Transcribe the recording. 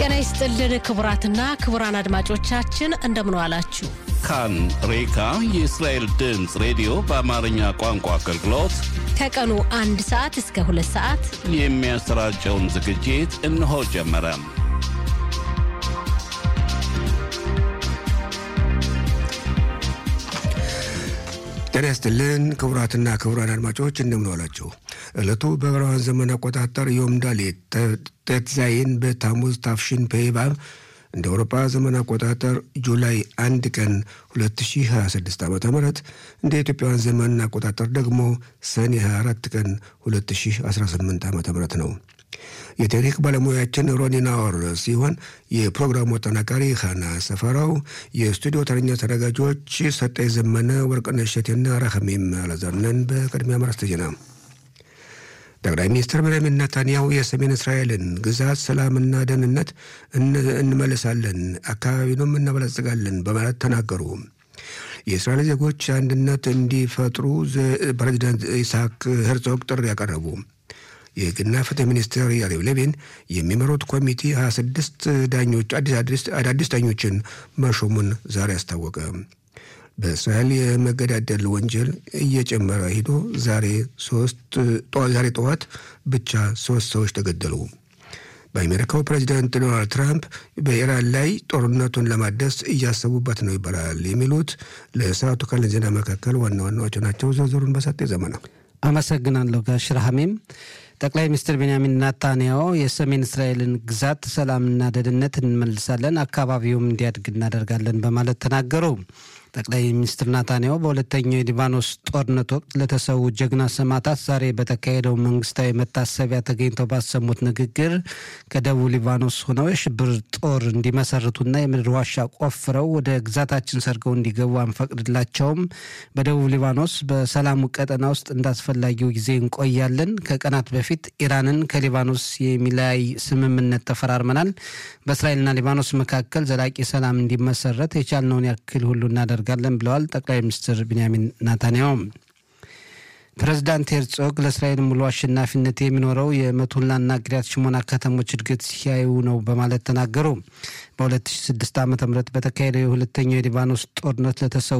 ጤና ይስጥልን ክቡራትና ክቡራን አድማጮቻችን እንደምን ዋላችሁ። ካን ሬካ የእስራኤል ድምፅ ሬዲዮ በአማርኛ ቋንቋ አገልግሎት ከቀኑ አንድ ሰዓት እስከ ሁለት ሰዓት የሚያሰራጨውን ዝግጅት እነሆ ጀመረ። ጤና ይስጥልን ክቡራትና ክቡራን አድማጮች እንደምን ዋላችሁ። ዕለቱ በዕብራውያን ዘመን አቆጣጠር ዮም ዳሌት ቴትዛይን በታሙዝ ታፍሽን ፔባብ እንደ አውሮፓ ዘመን አቆጣጠር ጁላይ አንድ ቀን 2026 ዓ ም እንደ ኢትዮጵያውያን ዘመን አቆጣጠር ደግሞ ሰኔ 24 ቀን 2018 ዓ ም ነው። የቴክኒክ ባለሙያችን ሮኒና ኦር ሲሆን የፕሮግራሙ አጠናቃሪ ሀና ሰፈራው፣ የስቱዲዮ ተረኛ ተዘጋጆች ሰጠኝ ዘመነ፣ ወርቅነሽ እሸቴና ራኸሚም አላዛርነን። በቅድሚያ ማርስተ ዜና ጠቅላይ ሚኒስትር ቤንያሚን ኔታንያሁ የሰሜን እስራኤልን ግዛት ሰላምና ደህንነት እንመልሳለን፣ አካባቢንም እናበለጽጋለን በማለት ተናገሩ። የእስራኤል ዜጎች አንድነት እንዲፈጥሩ ፕሬዚዳንት ኢስሐቅ ሄርዞግ ጥሪ ያቀረቡ። የሕግና ፍትህ ሚኒስትር ያሪቭ ሌቪን የሚመሩት ኮሚቴ 26 ዳኞች አዳዲስ ዳኞችን መሾሙን ዛሬ አስታወቀ። በእስራኤል የመገዳደል ወንጀል እየጨመረ ሂዶ ዛሬ ዛሬ ጠዋት ብቻ ሶስት ሰዎች ተገደሉ። በአሜሪካው ፕሬዚዳንት ዶናልድ ትራምፕ በኢራን ላይ ጦርነቱን ለማደስ እያሰቡበት ነው ይባላል። የሚሉት ለሰዓቱ ካለን ዜና መካከል ዋና ዋናዎቹ ናቸው። ዝርዝሩን በሰጤ ዘመነ አመሰግናለሁ ጋሽ ረሃሜም። ጠቅላይ ሚኒስትር ቤንያሚን ናታንያሁ የሰሜን እስራኤልን ግዛት ሰላምና ደህንነት እንመልሳለን፣ አካባቢውም እንዲያድግ እናደርጋለን በማለት ተናገሩ። ጠቅላይ ሚኒስትር ናታንያሁ በሁለተኛው የሊባኖስ ጦርነት ወቅት ለተሰዉ ጀግና ሰማዕታት ዛሬ በተካሄደው መንግስታዊ መታሰቢያ ተገኝተው ባሰሙት ንግግር ከደቡብ ሊባኖስ ሆነው የሽብር ጦር እንዲመሰርቱና የምድር ዋሻ ቆፍረው ወደ ግዛታችን ሰርገው እንዲገቡ አንፈቅድላቸውም። በደቡብ ሊባኖስ በሰላሙ ቀጠና ውስጥ እንዳስፈላጊው ጊዜ እንቆያለን። ከቀናት በፊት ኢራንን ከሊባኖስ የሚለያይ ስምምነት ተፈራርመናል። በእስራኤልና ሊባኖስ መካከል ዘላቂ ሰላም እንዲመሰረት የቻልነውን ያክል ሁሉ እናደርጋለን ብለዋል ጠቅላይ ሚኒስትር ቢንያሚን ናታንያሁ። ፕሬዚዳንት ሄርጾግ ለእስራኤል ሙሉ አሸናፊነት የሚኖረው የመቱላና ግሪያት ሽሞና ከተሞች እድገት ሲያዩ ነው በማለት ተናገሩ። በ2006 ዓ ም በተካሄደው የሁለተኛው የሊባኖስ ጦርነት ለተሰዉ